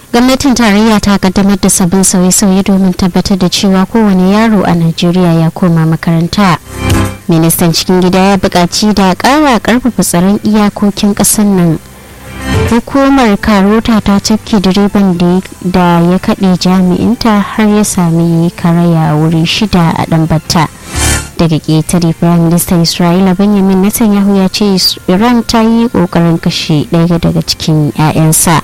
gwamnatin tarayya ta kaddamar da sabbin sauye-sauye domin tabbatar da cewa kowane yaro a najeriya ya koma makaranta ministan cikin gida ya buƙaci da ƙara ƙarfafa tsaron iyakokin ƙasar nan hukumar karota ta cafke direban da ya kaɗe jami'inta har ya sami karaya wuri shida a ɗanbata daga ƙetare firayim ministan isra'ila benjamin netanyahu ya ce iran ta yi ƙoƙarin kashe ɗaya daga cikin 'ya'yansa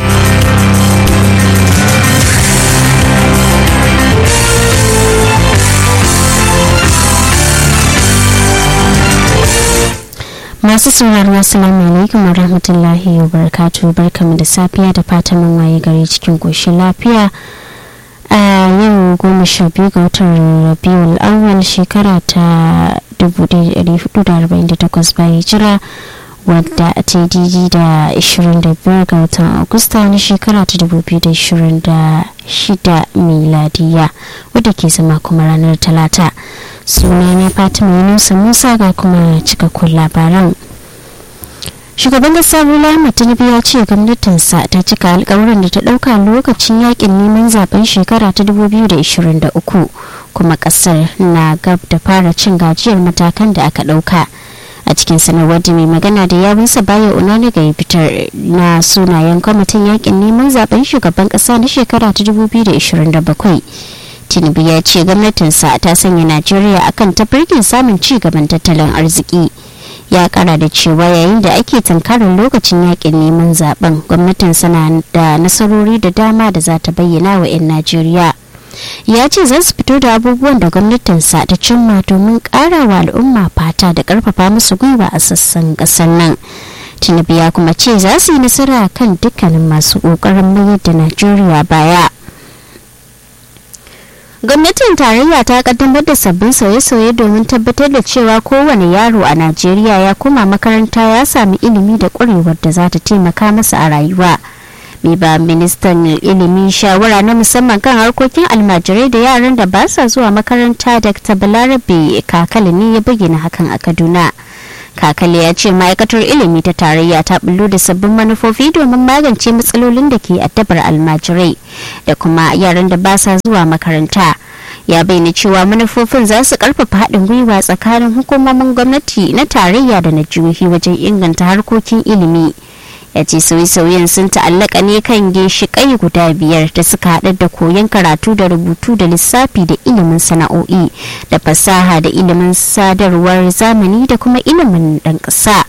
masu sauraro assalamu alaikum wa rahmatullahi wa barakatu barkamu da safiya da fatan mun waye gari cikin koshin lafiya a yau goma sha biyu ga watan rabiul awwal shekara ta 1448 bayan jira wadda ta yi didi da 25 ga watan agusta na shekara ta 2026 miladiya wadda ke zama kuma ranar talata sunana fatima yunusa musa ga kuma cikakkun labaran shugaban kasa bola ahmed tinubu ya ce gwamnatinsa ta cika alkawarin da ta dauka lokacin yakin neman zaben shekara ta 2023 kuma kasar na gab da fara cin gajiyar matakan da aka dauka a cikin sanarwar da mai magana da yawunsa baya unani ga fitar na sunayen kwamitin yakin neman zaben shugaban kasa na shekara ta 2027 tinubu ya ce gwamnatinsa ta sanya najeriya akan tafarkin samun ci gaban tattalin arziki ya kara da cewa yayin da ake tunkarar lokacin yakin neman zaben gwamnatin sana da nasarori da dama da za ta bayyana wa 'yan najeriya ya ce za su fito da abubuwan da gwamnatinsa ta cimma domin kara wa al'umma fata da karfafa musu gwiwa a sassan kasar nan tinubu ya kuma ce za su yi nasara kan dukkanin masu kokarin mayar da najeriya baya gwamnatin tarayya ta kaddamar da sabbin sauye-sauye domin tabbatar da cewa kowane yaro a najeriya ya koma makaranta ya sami ilimi da ƙwarewar da za ta taimaka masa a rayuwa mai ba ministan ilimi shawara na musamman kan harkokin almajirai da yaran da ba sa zuwa makaranta dr balarabe kakali ne ya bayyana hakan a kaduna kakale ya ce ma'aikatar ilimi ta tarayya ta bullo da sabbin manufofi domin magance matsalolin da ke addabar almajirai da kuma yaran da ba sa zuwa makaranta ya bayyana cewa manufofin za su karfafa haɗin gwiwa tsakanin hukumomin gwamnati na tarayya da na jihohi wajen inganta harkokin ilimi ya ce sauye-sauyen sun ta'allaka ne kan ginshiƙai guda biyar da suka haɗa da koyon karatu da rubutu da lissafi da ilimin sana'o'i da fasaha da ilimin sadarwar zamani da kuma ilimin ɗan ƙasa.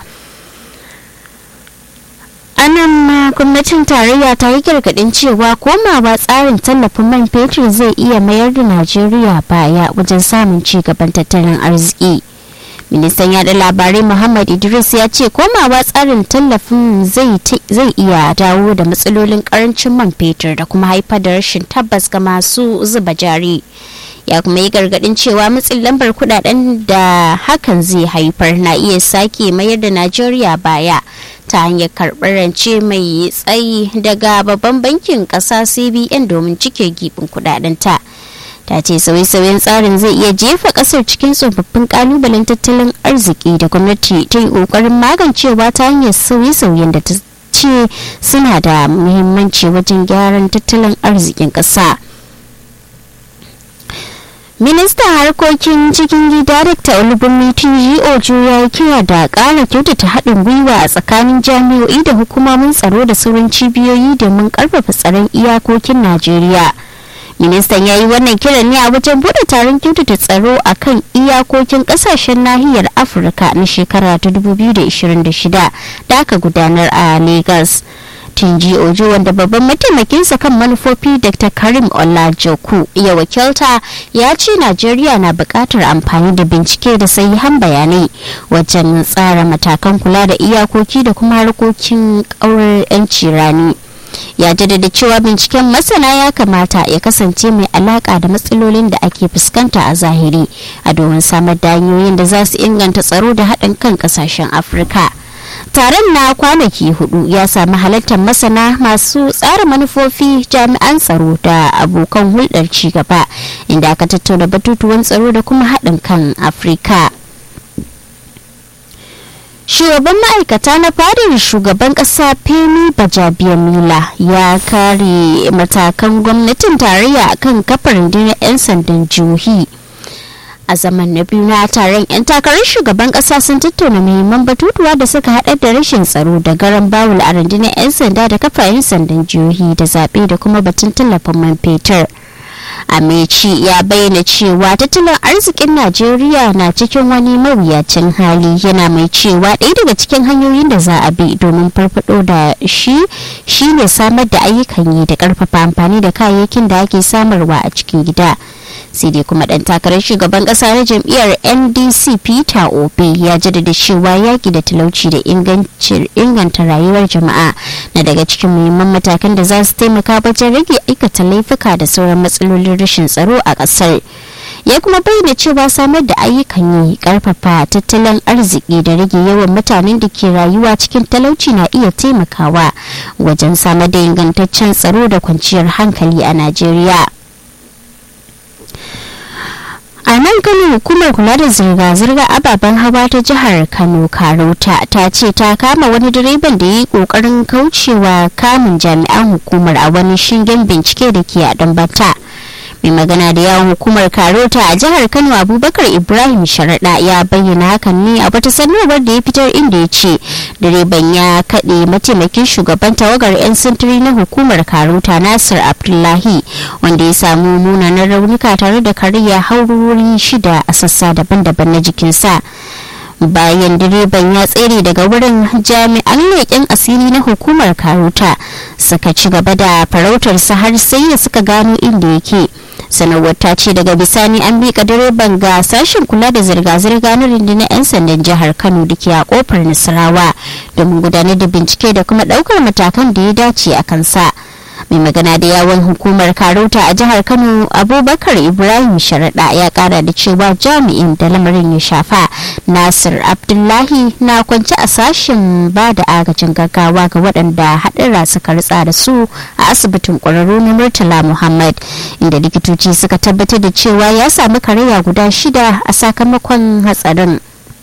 anan ma gwamnatin tarayya ta yi gargaɗin cewa komawa tsarin tallafin man fetur zai iya mayar da najeriya baya wajen samun ci gaban tattalin arziki. ministan yada labarai muhammad idris ya ce komawa tsarin tallafin zai iya dawo da matsalolin karancin man fetur da kuma haifar da rashin tabbas ga masu zuba jari ya kuma yi gargadin cewa matsin lambar kudaden da hakan zai haifar na iya sake mayar da najeriya baya ta hanyar karɓar rance mai tsayi daga babban bankin ƙasa cbn domin cike gibin kudadenta. ta ce sauye-sauyen tsarin zai iya jefa kasar cikin tsofaffin kalubalen tattalin arziki da gwamnati ta yi kokarin magancewa ta hanyar sauye-sauyen da ta ce suna da muhimmanci wajen gyaran tattalin arzikin ƙasa. ministan harkokin cikin gida dr olubunmi tunji ojo ya yi kira da ƙara kyautata haɗin gwiwa a tsakanin jami'o'i da hukumomin tsaro da sauran cibiyoyi domin ƙarfafa tsaron iyakokin najeriya ministan ya yi wannan kiran ne a wajen bude taron kyautata tsaro a kan iyakokin kasashen nahiyar afirka na shekara ta 2026 da aka gudanar a lagos tunji ojo wanda babban mataimakinsa kan manufofi dr karim olajoku ya wakilta ya ce najeriya na buƙatar amfani da bincike da sahihan bayanai wajen tsara matakan kula da iyakoki da kuma harkokin ƙaurar 'yanci rani ya jaddada cewa binciken masana ya kamata ya kasance mai alaka da matsalolin da ake fuskanta a zahiri a domin samar da hanyoyin da za su inganta tsaro da haɗin kan ƙasashen afirka taron na kwanaki hudu ya sami halartar masana masu tsara manufofi jami'an tsaro da abokan hulɗar cigaba inda aka tattauna batutuwan tsaro da kuma haɗin kan afirka shugaban ma'aikata na fadar shugaban kasa femi bajabiamila ya kare matakan gwamnatin tarayya akan kafar rundunar 'yan sandan jihohi a zaman na biyu na taron 'yan takarar shugaban kasa sun tattauna muhimman batutuwa da suka haɗa da rashin tsaro da garan bawul a rundunar 'yan sanda da kafa 'yan sandan jihohi da zaɓe da kuma batun tallafin man fetur Amechi ya bayyana cewa tattalin arzikin Najeriya na cikin wani mawuyacin hali yana mai cewa ɗaya daga cikin hanyoyin da za a bi domin farfado da shi shine samar da ayyukan yi da ƙarfafa amfani da kayayyakin da ake samarwa a cikin gida. sai dai kuma dan takarar shugaban kasa na jam'iyyar ndc peter obe ya jaddada cewa yaki da talauci da inganta rayuwar jama'a na daga cikin muhimman matakan da za su taimaka wajen rage aikata laifuka da sauran matsalolin rashin tsaro a kasar ya kuma bayyana cewa samar da ayyukan yi karfafa tattalin arziki da rage yawan mutanen da ke rayuwa cikin talauci na iya taimakawa wajen samar da ingantaccen tsaro da kwanciyar hankali a najeriya a nan kano hukumar kula da zirga-zirga ababen hawa ta jihar kano karota ta ce ta kama wani direban da ya yi kokarin kaucewa kamun jami'an hukumar a wani shingen bincike da ke a dambata mai magana da yawon hukumar karota a jihar kano abubakar ibrahim sharaɗa ya bayyana hakan ne a wata sanarwar da ya fitar inda ya ce direban ya kaɗe mataimakin shugaban tawagar 'yan sintiri na hukumar karota nasir abdullahi wanda ya samu munanan raunuka tare da kariya haurori shida a sassa daban-daban na jikinsa bayan direban ya tsere daga wurin jami'an leƙen asiri na hukumar karuta suka ci gaba da farautarsa har sai da suka gano inda yake sanarwar ta ce daga bisani an miƙa direban ga sashen kula da zirga-zirga na rundunar 'yan sandan jihar kano da ke a kofar nasarawa domin gudanar da bincike da kuma ɗaukar matakan da ya dace a kansa. mai magana da yawon hukumar karota a jihar kano abubakar ibrahim sharaɗa ya kara da cewa jami'in da lamarin ya shafa nasir abdullahi na kwance a sashen ba da agajin gaggawa ga waɗanda haɗura suka ritsa da su a asibitin ƙwararru na murtala muhammad inda likitoci suka tabbatar da cewa ya samu karaya guda shida a sakamakon hatsarin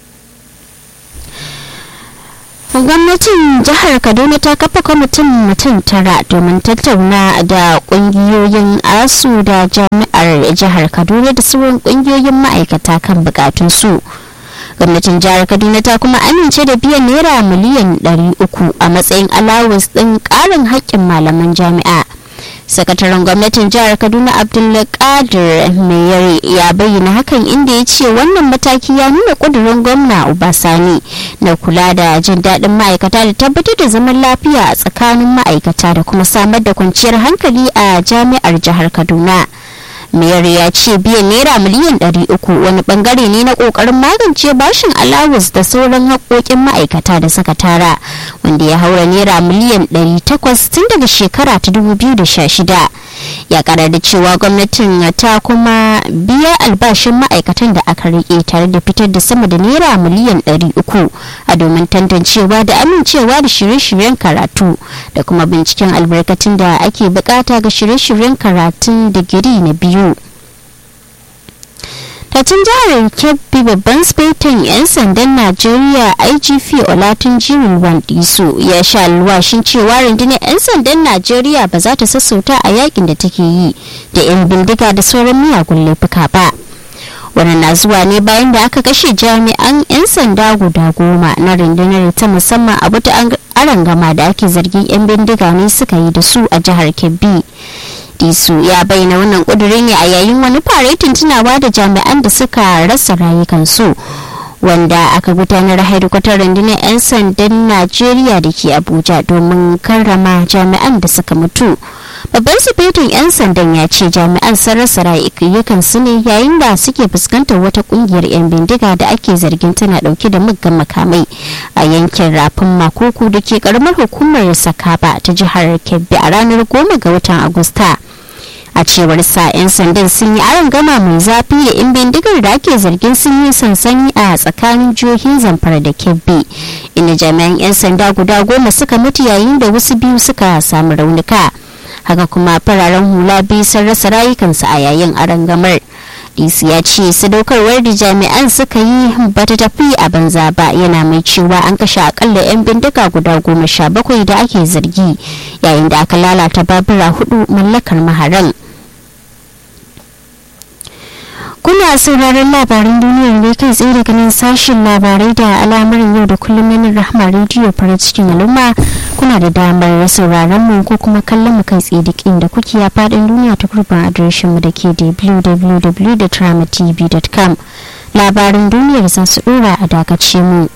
gwamnatin jihar kaduna ta kafa kwamitin mutum tara domin tattauna da kungiyoyin asu da jami'ar jihar kaduna da sauran kungiyoyin ma'aikata kan bukatunsu gwamnatin jihar kaduna ta kuma amince da biyan naira miliyan 300 a matsayin alawus din karin haƙƙin malaman jami'a sakataren gwamnatin jihar kaduna abdulkadir mayari ya bayyana hakan inda ya ce wannan mataki ya nuna kudurin gwamna ubasani na kula da jin daɗin ma'aikata da tabbatar da zaman lafiya a tsakanin ma'aikata da kuma samar da kwanciyar hankali a jami'ar jihar kaduna mayar ya ce biyan naira miliyan 300 wani bangare ne na kokarin magance bashin alawus da sauran haƙoƙin ma'aikata da suka tara wanda ya haura naira miliyan 800 tun daga shekara ta 2016 ya kara da cewa gwamnatin ta kuma biya albashin ma'aikatan da aka rike tare da fitar da sama da naira miliyan 300 a domin tantancewa da amincewa da shirye-shiryen karatu da kuma binciken albarkatun da ake bukata ga shirye-shiryen karatun digiri na biyu Tacin jihar Kebbi babban spaitin 'yan sandan Najeriya IGP Olatin Jirin Wandiso ya sha alwashin cewa rundunar 'yan sandan Najeriya ba za ta sassauta a yakin da take yi da 'yan bindiga da sauran miyagun laifuka ba. wannan na zuwa ne bayan da aka kashe jami'an 'yan sanda guda goma na rundunar ta musamman a wata arangama da ake zargin 'yan bindiga ne suka yi da su a jihar kebbi disu ya bayyana wannan kudurin ne a yayin wani faretin tunawa da jami'an da suka rasa rayukansu wanda aka gudanar haidukwatar rundunar 'yan sandan najeriya da ke abuja domin karrama jami'an da suka mutu babban sufetin 'yan sandan ya ce jami'an sun rasa rayukan su ne yayin da suke fuskantar wata kungiyar 'yan bindiga da ake zargin tana dauke da muggan makamai a yankin rafin makuku da ke karamar hukumar sakaba ta jihar kebbi a ranar goma ga watan agusta a cewar sa 'yan sandan sun yi aron gama mai zafi da 'yan bindigar da ake zargin sun yi sansani a tsakanin jihohin zamfara da kebbi inda jami'an 'yan sanda guda goma suka mutu yayin da wasu biyu suka samu raunuka haka kuma fararen hula biyu sun rasa rayukansu a yayin arangamar dc ya ce sadaukarwar da jami'an suka yi bata tafi a banza ba yana mai cewa an kashe akalla 'yan bindiga guda goma sha bakwai da ake zargi yayin da aka lalata babura hudu mallakar maharan kuna sauraron labaran duniyar ne kai tsaye daga nan sashen labarai da al'amuran yau da kullum yanar rahama rediyo farin cikin al'umma kuna da damar sauraron mu ko kuma kallon mu kai tsaye duk inda kuke a fadin duniya ta gurbin adireshin mu da ke www.tramatv.com labaran duniyar za su dora a dakace mu.